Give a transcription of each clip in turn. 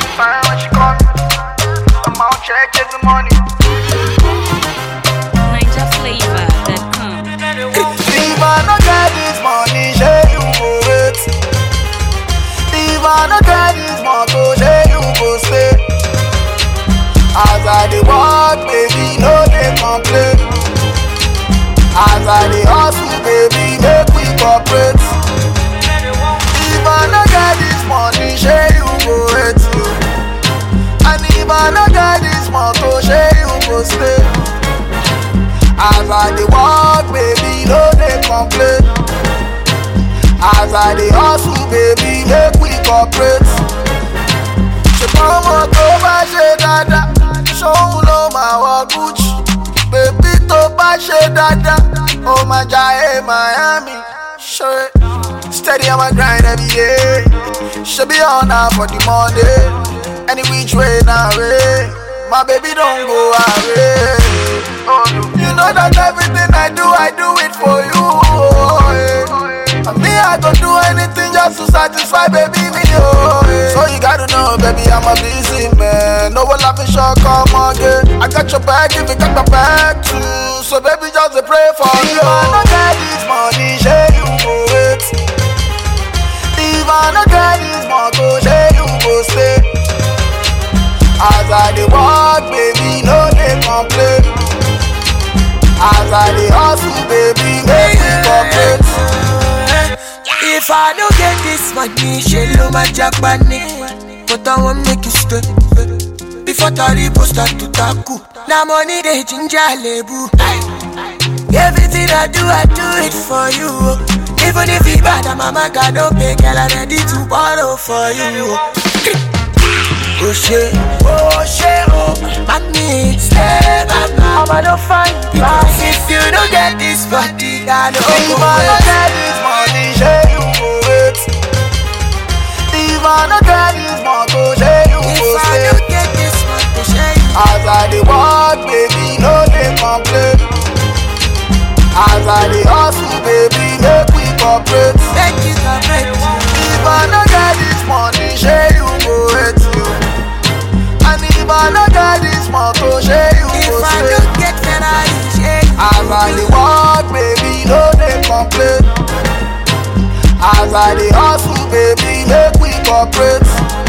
fine when she call me. I'm out check chasing money. NigerFlavor.com. If I no get this money, say you go wait. If I no get this motor, say you go stay. As I dey walk, baby, no dey complain. As I dey hustle, baby, make we cooperate. If I no get this money, say you go wait. And if I no get this motor, say you go stay. As I dey walk, baby, no dey complain. As I dey hustle, baby, make we cooperate. Ṣùgbọ́n ọmọ tó bá ṣe dáadáa, ṣóun ló máa wọ Gucci. Bèbí tó bá ṣe dáadáa, ó máa jayé Miami. Ṣé steady on my grind every day? Ṣé bí ọ̀nà for the Monday? Any which way na way? My baby don go away. Oh, you know that everything I do, I do it for you. Oh, yeah. And me, I go do anything just to satisfy baby me. Oh, yeah. So you gotta know, baby, I'm a busy man. No one laughing short, come again. I got your back if you got my back too. So baby, just a pray for me. If I no get this money, say you go wait. If I no get this motor, say you go stay. As I dey walk, baby, no dey complain. As I dey hustle, baby, make me cooperate. If I don't get this money, she lo my Japanese. But I won't make you stay. Before Taribo start to tackle. Now money they ginger lebu. Everything I do, I do it for you. Even if it bad, I'm a man, God don't pay, girl, I'm ready to borrow for you. Oh shit, oh shit, oh Mommy, stay back now I'ma don't find Because if you don't get this body, I don't If go I no wait. get this money, say you go wait. If I no get this motor, say you go If I stay. don't get this money, share you As I dey walk, baby, no dey complain. As I dey hustle, baby, make we cooperate. Make it a break If I no get this money, say you go wait. You. And if I no get this motor, say you If go I stay. don't get Ferrari, share you As I dey walk, baby, no dey complain. As I dey hustle, baby, make we cooperate.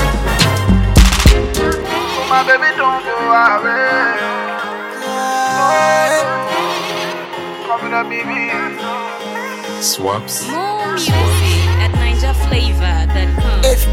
So my baby don't go away. Coming up, baby. Swaps. More music at NigerFlavor.com. If